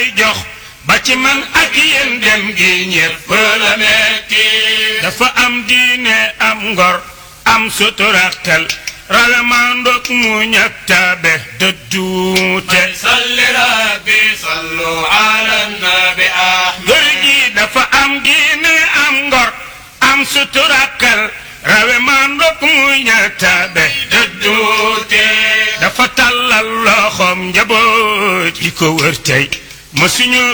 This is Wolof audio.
lay jox ba ci man ak yéen dem gi ñépp la metti dafa am diine am ngor am suturaktal rawe mandook mu ñak tabe dëdduute صل ربي صلوا على النبي أحمد góor gi dafa am diine am ngor am suturakal rawe mandook mu ñak tabe dëdduute dafa tàllal loxoom njaboot yi ko wër tey mësuñu